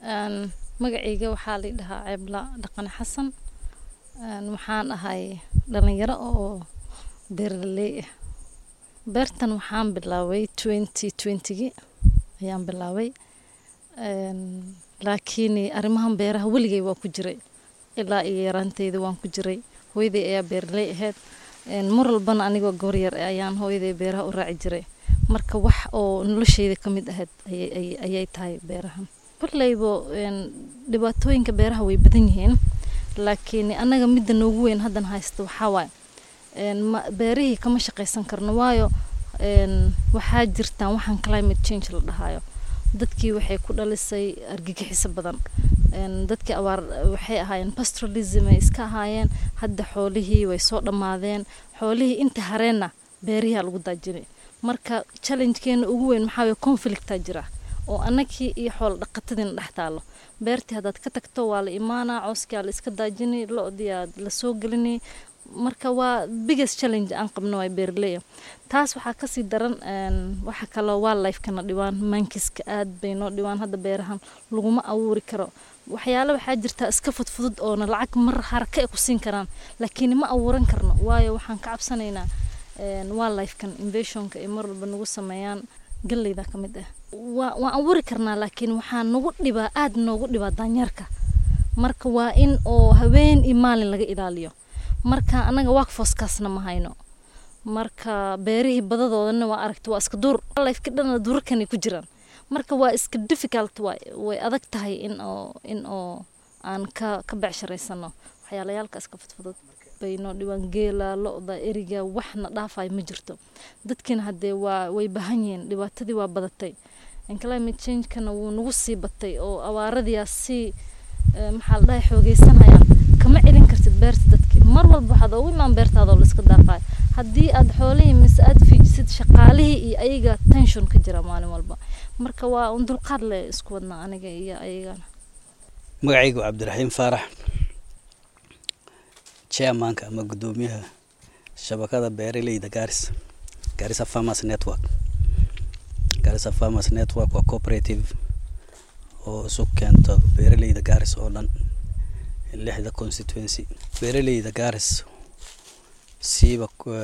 magacayga waxaa la dhahaa ceebla dhaqane xasan waxaan ahay dhalinyaro oo beeraley ah beertan waxaan bilaabay twenty twentygii ayaan bilaabay laakiin arrimahan beeraha weligay waa ku jiray ilaa iyo yaraanteyda waan ku jiray hooyaday ayaa beeraley ahayd mar walbana anigoo goor yar ayaan hooyaday beeraha u raaci jiray marka wax oo nolosheyda ka mid ahayd ayay tahay beerahan kolleybo dhibaatooyinka beeraha way badan yihiin laakiin annaga midda noogu weyn haddan haysta waxaa waaye beerihii kama shaqaysan karno waayo waxaa jirtaan waxaan climate change la dhahayo dadkii waxay ku dhalisay argagixiso badan dadkii abaar waxay ahaayeen pastoralism ay iska ahaayeen hadda xoolihii way soo dhammaadeen xoolihii inta hareenna beerihiaa lagu daajinay marka challengekeena ugu weyn maxaa waye conflictaa jira oo annagii iyo xoolo dhaqatadiina dhex taalo beertii haddaad ka tagto waa la imaanaa cooskia la iska daajinay lo-dii aad la soo gelinay marka waa biggest challenge aan qabno waa beeraleya taas waxaa kasii daran waxa kaloo waa lifekana dhibaan mankiska aad bay noo dhibaan hadda beerahan laguma abuuri karo waxyaale waxaa jirtaa iska fudfudud oona lacag mar haraka ay ku siin karaan laakiin ma abuuran karno waayo waxaan ka cabsanaynaa waa lifekan invasionka ay mar walba nagu sameeyaan galleyda ka mid ah waa waan abuuri karnaa laakiin waxaa nagu dhibaa aad noogu dhibaa daanyeerka marka waa in oo habeen iyo maalin laga ilaaliyo marka anaga workforcekaasna ma hayno marka beerihii badadoodana waa aragta waa iska duur lifeka dhana duurarkanay ku jiraan marka waa iska difficult waay way adag tahay in oo in oo aan ka ka becsharaysano waxyaalayaalka iska fudfudud bay noo dhibaan geela lo-da eriga waxna dhaafayo ma jirto dadkiina haddee waa way bahan yihiin dhibaatadii waa badatay climate changekana wuu nagu sii batay oo abaaradiyaa sii maxaa la dhahay xoogeysanayaan kama celin kartid beerta dadkii mar walba waxaad ugu imaan beertaada oo laiska daaqaayo haddii aad xoolihii mise aad fiijisid shaqaalihii iyo ayaga tension ka jira maalin walba marka waa un dulqaad leh isku wadnaa aniga iyo ayagana magacaygu cabdiraxiim faarax chairmanka ama guddoomiyaha shabakada beeraleyda garis garissa farmers network garissa farmers network waa cooperative oo isu keento beeraleyda garis oo dhan lixda constituency beeraleyda garis siiba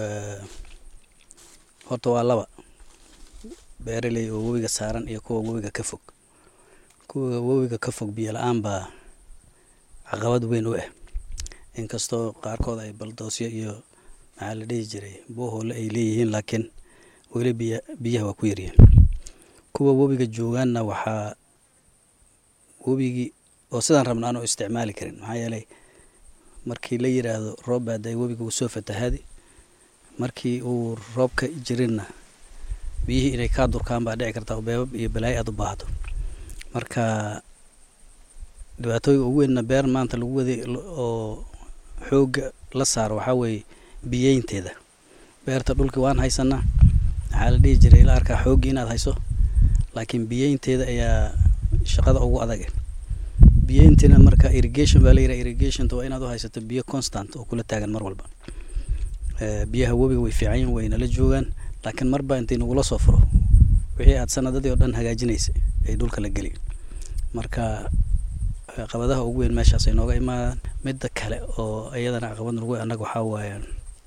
horta waa laba beeraley oo webiga saaran iyo kuwa webiga ka fog kuwa webiga ka fog biyo la-aan baa caqabad weyn u ah inkastoo qaarkood ay baldoosyo iyo maxaa la dhihi jiray boohoole ay leeyihiin laakiin weli biya biyaha waa ku yaryihiin kuwa webiga joogaanna waxaa webigii oo sidaan rabna aan u isticmaali karin maxaa yeelay markii la yiraahdo roob baa day webiga uu soo fatahaadi markii uu roobka jirinna biyihii inay kaa durkaan baa dhici kartaa oo beebab iyo balaayo aada u baahdo marka dhibaatooyinka ugu weynna beer maanta lagu waday oo xoogga la saaro waxaa weeye biyeynteeda beerta dhulkii waan haysanaa waxaa la dhihi jiray ila arkaa xooggii inaad hayso laakiin biyeynteeda ayaa shaqada ugu adag biyeyntiina marka irrigation baa la yiraha irrigationta waa inaad u haysato biyo constant oo kula taagan mar walba biyaha webiga way fiican yihin way nala joogaan laakiin marba intay nagula soo furo wixii aad sanadadii oo dhan hagaajinaysa ay dhulka la geli marka caqabadaha ugu weyn meeshaas ay nooga imaadaan midda kale oo iyadana caqabad nagu annaga waxaa waaye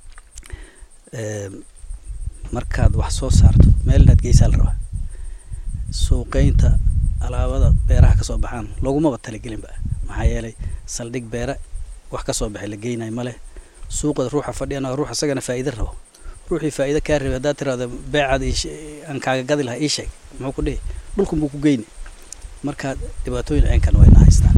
markaad wax soo saarto meel inaad geysaa la rabaa suuqeynta alaabada beeraha kasoo baxaan loogumaba talagelinba maxaa yeelay saldhig beera wax kasoo baxay la geynayo maleh suuqa ruuxa fadhiyana ruux isagana faa'iida rabo ruuxii faa'iida kaa rabay haddaad tiraahdo beecaad aan kaaga gadi lahaa ii sheeg muxuu ku dhihi dhulkan buu ku geyni marka dhibaatooyin ceenkan wayna haystaan